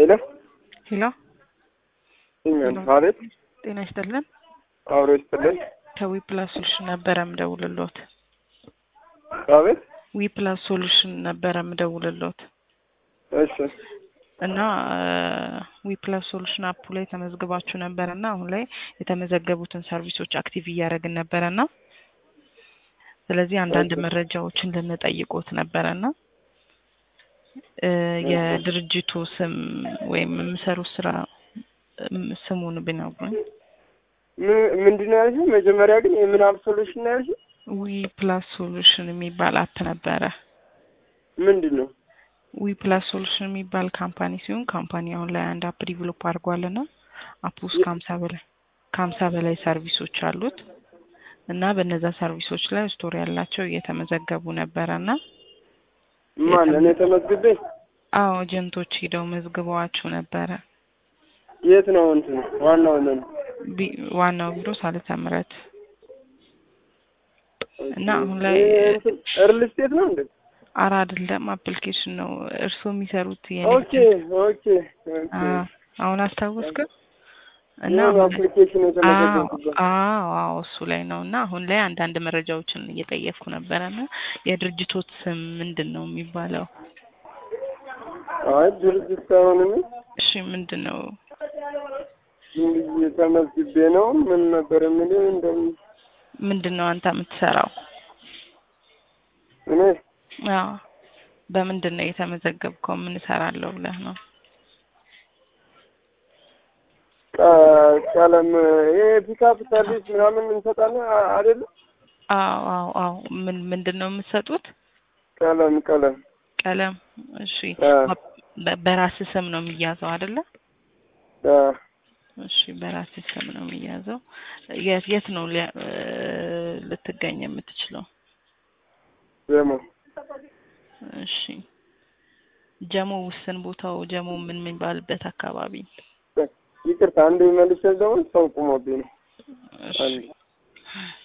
ሄሎ ሄሎ እኛን አቤት ጤና ይስጥልን። አብሮ ይስጥልን ከዊ ፕላስ ሶሉሽን ነበረ ምደውልሎት። አቤት ዊ ፕላስ ሶሉሽን ነበረ ምደውልሎት እሺ እና ዊ ፕላስ ሶሉሽን አፑ ላይ ተመዝግባችሁ ነበረ እና አሁን ላይ የተመዘገቡትን ሰርቪሶች አክቲቭ እያደረግን ነበረ እና ስለዚህ አንዳንድ መረጃዎችን ልንጠይቆት ነበረ እና የድርጅቱ ስም ወይም የምሰሩት ስራ ስሙን ቢነግሩኝ። ምንድን ነው ያልሽው? መጀመሪያ ግን የምን አፕ ሶሉሽን ነው ያልሽው? ዊ ፕላስ ሶሉሽን የሚባል አፕ ነበረ። ምንድን ነው? ዊ ፕላስ ሶሉሽን የሚባል ካምፓኒ ሲሆን ካምፓኒ አሁን ላይ አንድ አፕ ዲቨሎፕ አድርጓልና አፕ ውስጥ ከሀምሳ በላይ ከሀምሳ በላይ ሰርቪሶች አሉት እና በነዛ ሰርቪሶች ላይ ስቶሪ ያላቸው እየተመዘገቡ ነበረ እና ማን እኔ ተመዝግቤ? አዎ ኤጀንቶች ሂደው መዝግበዋችሁ ነበረ። የት ነው እንትን ዋናው ምን ቢ- ዋናው ቢሮ ሳልተ ምሕረት እና አሁን ላይ እርል ስቴት ነው እንዴ? አራ አይደለም አፕሊኬሽን ነው እርስዎ የሚሰሩት ኦኬ ኦኬ ኦኬ። አ- አሁን አስታወስክ እና የሆነ አሁን ላይ- አፕሊኬሽን አዎ የተመዘገቡበት አዎ አዎ እሱ ላይ ነው እና አሁን ላይ አንዳንድ መረጃዎችን እየጠየቅኩ ነበረ እና የድርጅቶት ስም ምንድን ነው የሚባለው? አይ ድርጅት ሳይሆን እኔ እሺ ምንድን ነው? ዝም ብዬ ተመዝግቤ ነው። ምን ነበር የሚለው እንደም ምንድን ነው አንተ የምትሰራው? እኔ አዎ በምንድን ነው የተመዘገብከው? ምን እሰራለሁ ብለህ ነው? ቀ- ቀለም ይሄ ፒካፕ ሰርቪስ ምናምን እንሰጣለን አ- አይደለ? አዎ አዎ አዎ ምን ምንድን ነው የምትሰጡት? ቀለም ቀለም ቀለም። እሺ አ በ- በራስህ ስም ነው የሚያዘው አይደለ? አ እሺ በራስህ ስም ነው የሚያዘው። የት የት ነው ሊያ- እ ልትገኝ የምትችለው? ደግሞ እሺ ጀሞ ውስን ቦታው ጀሞ ምን የሚባልበት አካባቢ? ይቅርታ አንድ መልስ ደግሞ ሰው ቁሞብኝ ነው። እሺ አንድ